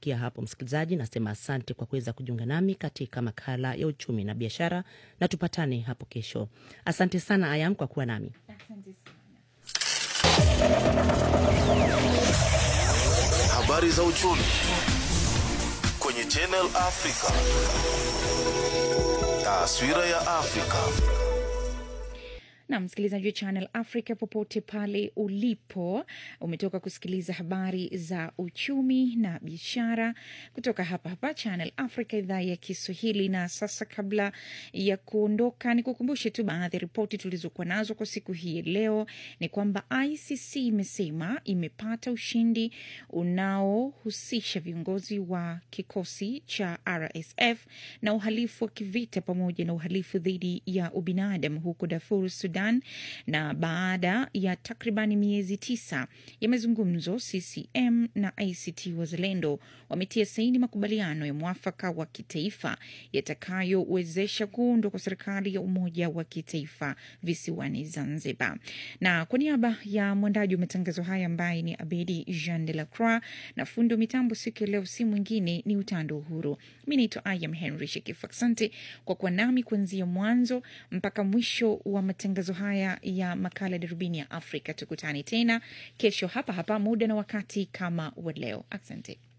kufikia hapo, msikilizaji, nasema asante kwa kuweza kujiunga nami katika makala ya uchumi na biashara, na tupatane hapo kesho. Asante sana Ayam kwa kuwa nami. Habari za uchumi kwenye Channel Africa. Taswira ya Afrika. na msikilizaji wa Channel Africa popote pale ulipo, umetoka kusikiliza habari za uchumi na biashara kutoka hapa hapa Channel Africa, idhaa ya Kiswahili. Na sasa, kabla ya kuondoka, ni kukumbushe tu baadhi ya ripoti tulizokuwa nazo kwa siku hii ya leo. Ni kwamba ICC imesema imepata ushindi unaohusisha viongozi wa kikosi cha RSF na uhalifu wa kivita pamoja na uhalifu dhidi ya ubinadamu huko Darfur, Sudan. Na baada ya takriban miezi tisa ya mazungumzo, CCM na ACT Wazalendo wametia saini makubaliano ya mwafaka wa kitaifa yatakayowezesha kuundwa kwa serikali ya umoja wa kitaifa visiwani Zanzibar. Na kwa niaba ya mwandaji wa matangazo haya ambaye ni Abedi Jean de la Croix na fundi wa mitambo siku ya leo si mwingine ni Utando Uhuru. Mi naitwa Ayam Henry Shekif. Asante kwa kuwa nami kuanzia mwanzo mpaka mwisho wa matangazo haya ya makala Darubini ya Afrika. Tukutane tena kesho hapa hapa muda na wakati kama wa leo. Asante.